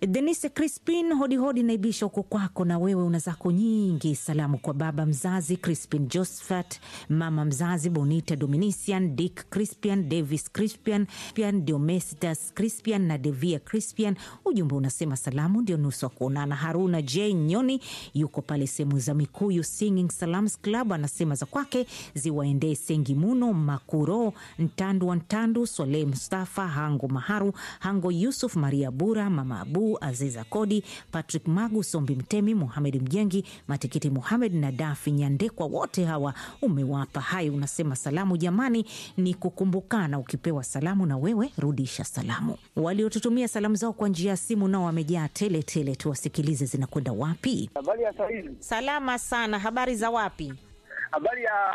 Denise Crispin, hodihodi naibisha huko kwako, na wewe una zako nyingi. Salamu kwa baba mzazi Crispin Josephat, mama mzazi Bonita Dominician, Dick Crispian, Davis Crispian, Pian Diomesitas Crispian na Devia Crispian. Ujumbe unasema salamu ndio nusu wa kuonana. Haruna J Nyoni yuko pale sehemu za Mikuyu Singing Salams Club, anasema za kwake ziwaendee Sengi Muno Makuro Ntandu wa Ntandu, Swaleh Mustafa Hango Maharu Hango Yusuf Maria Bura Mama Abu Aziza Kodi Patrick Magu Sombi Mtemi Muhamed Mjengi Matikiti Muhamed na Dafi Nyandekwa, wote hawa umewapa hai. Unasema salamu jamani, ni kukumbukana. Ukipewa salamu na wewe rudisha salamu. Waliotutumia salamu zao kwa njia ya simu nao wamejaa tele tele, tuwasikilize zinakwenda wapi. Habari ya sahizi. Salama sana, habari za wapi? Habari ya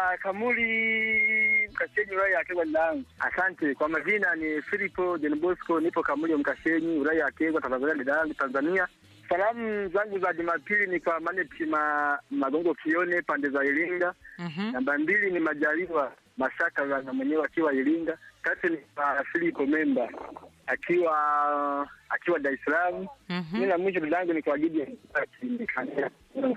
Kamuli Mkashenyi, wilaya ya Kegwa. Dadangu, asante kwa majina. Ni Filipo John Bosco, nipo Kamuli Mkashenyi, wilaya ya Kegwa, Tanzania. Dadangu Tanzania, salamu zangu za Jumapili ni kwa Maneti ma, Magongo Kione pande za Iringa. Mhm. Namba mbili ni Majaliwa Mashaka na mwenyewe akiwa Iringa. Tatu ni kwa Filipo Memba akiwa akiwa Dar es Salaam. Mhm. Mimi na mwisho dadangu ni kwa Gideon Mkashenyi.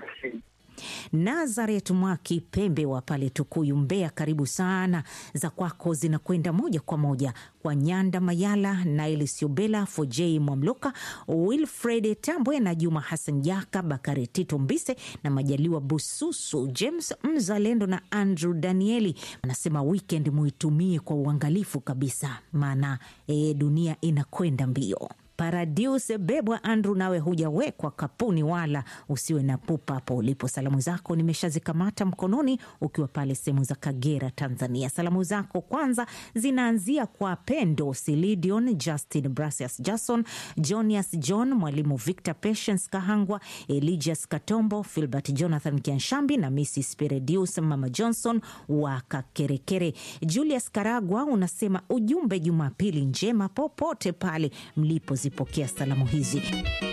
Nazaret Mwaki Pembe wa pale Tukuyu, Mbeya, karibu sana. Za kwako zinakwenda moja kwa moja kwa Nyanda Mayala, Nail Siobela, Fojei Mwamloka, Wilfred Tambwe na Juma Hassan Jaka, Bakari Tito Mbise na Majaliwa Bususu, James Mzalendo na Andrew Danieli. Anasema weekend muitumie kwa uangalifu kabisa, maana e, dunia inakwenda mbio. Paradius Bebwa Andrew, nawe hujawekwa kapuni wala usiwe na pupa hapo ulipo. Salamu zako nimeshazikamata mkononi, ukiwa pale sehemu za Kagera, Tanzania. Salamu zako kwanza zinaanzia kwa Pendo Silidion, Justin Brasius, Jason Jonias, John Mwalimu, Victor Patience Kahangwa, Eligius Katombo, Filbert Jonathan Kianshambi na Mrs Peredius Mama Johnson wa Kakerekere. Julius Karagwa unasema ujumbe, Jumapili njema popote pale mlipozipokea salamu hizi.